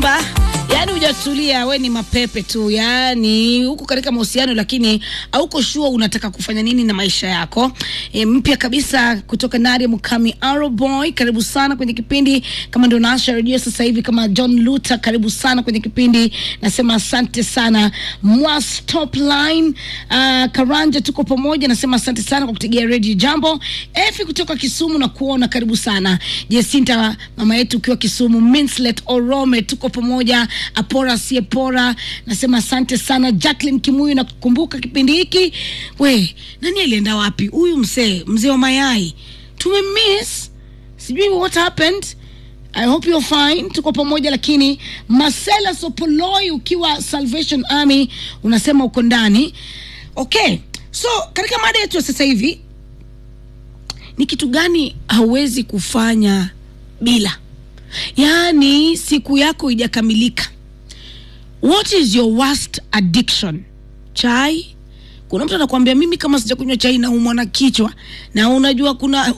mchumba yaani hujatulia we ni mapepe tu yaani huko katika mahusiano lakini hauko shua unataka kufanya nini na maisha yako e, mpya kabisa kutoka naria mukami aroboy karibu sana kwenye kipindi kama ndio naasha redio sasa hivi kama john luther karibu sana kwenye kipindi nasema asante sana mwas top line uh, karanja tuko pamoja nasema asante sana kwa kutegea redio jambo efi kutoka kisumu na kuona karibu sana jesinta mama yetu ukiwa kisumu minslet orome tuko pamoja apora siepora nasema asante sana jacklin kimuyu na kukumbuka kipindi hiki we nani alienda wapi huyu mzee mzee wa mayai tumemiss sijui what happened I hope you're fine. Tuko pamoja lakini Marcela Sopoloi ukiwa Salvation Army unasema uko ndani. Okay. So katika mada yetu ya sasa hivi ni kitu gani hauwezi kufanya bila? Yaani siku yako ijakamilika. What is your worst addiction? Chai? Kuna mtu anakuambia mimi kama sijakunywa chai naumwa na kichwa, na unajua kuna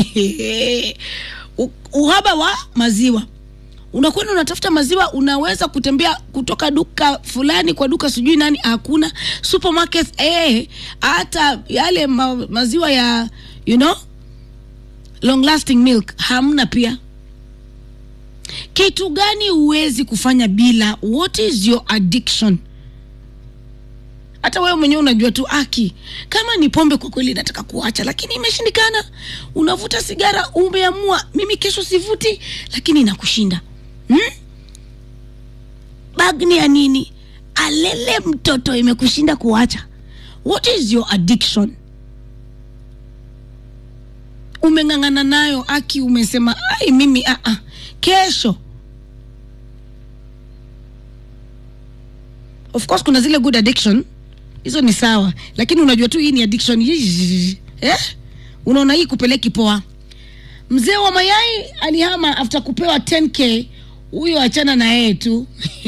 u- uhaba wa maziwa. Unakwenda unatafuta maziwa, unaweza kutembea kutoka duka fulani kwa duka sijui nani, hakuna supermarket eh, hata yale ma, maziwa ya you know long lasting milk hamna pia. Kitu gani huwezi kufanya bila? What is your addiction? hata wewe mwenyewe unajua tu aki kama ni pombe kwa kweli nataka kuacha lakini imeshindikana unavuta sigara umeamua mimi kesho sivuti lakini inakushinda hmm? bagni ya nini alele mtoto imekushinda kuacha what is your addiction umeng'ang'ana nayo aki umesema ai mimi ah, ah. kesho of course kuna zile good addiction hizo ni sawa lakini unajua tu hii ni addiction Yii, eh? unaona hii kupeleki poa mzee wa mayai alihama after kupewa 10k huyo achana na yeye tu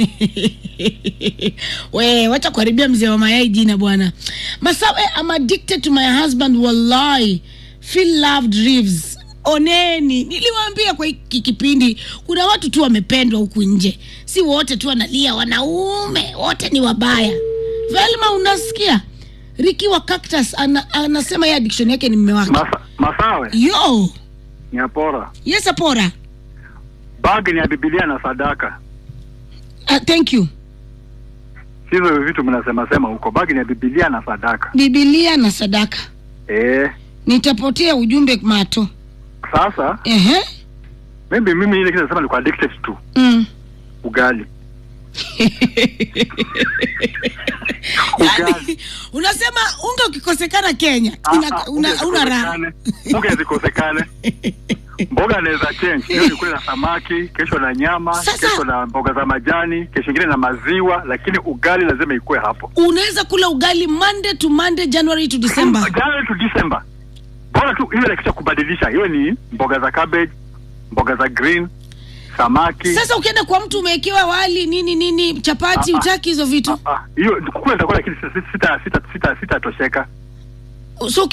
we wacha kuharibia mzee wa mayai jina bwana masawe I'm addicted to my husband wallahi feel loved Reeves oneni niliwaambia kwa hiki kipindi kuna watu tu wamependwa huku nje si wote tu wanalia wanaume wote ni wabaya velma unasikia riki wa cactus ana, anasema ye addiction yake ni mme wake Masa, Masawe yo ni apora yes apora bagi ni ya Biblia na sadaka, uh, thank you hizo vitu mnasema sema huko. Bagi ni ya Biblia na sadaka bibilia na sadaka eh. nitapotea ujumbe mato Sasa Ehe. maybe mimi ile kitu nasema ni addicted tu Mm. ugali ugali Yaani, unasema unga ukikosekana kenya Ah, ina, ah, una, unga una raha zikosekane. Unga zikosekane mboga anaweza change leo nikule na samaki kesho na nyama Sasa- kesho na mboga za majani kesho ingine na maziwa lakini ugali lazima ikuwe hapo unaweza kula ugali monday to monday january to december January to December. Bora tu iwe na kitu cha kubadilisha, iwe ni mboga za cabbage, mboga za green, samaki. sasa ukienda kwa mtu umewekewa wali nini nini chapati Ah, ah. utaki hizo vitu Ah, ah, hiyo kukula nitakula, lakini sita sita sita sita sitatosheka. so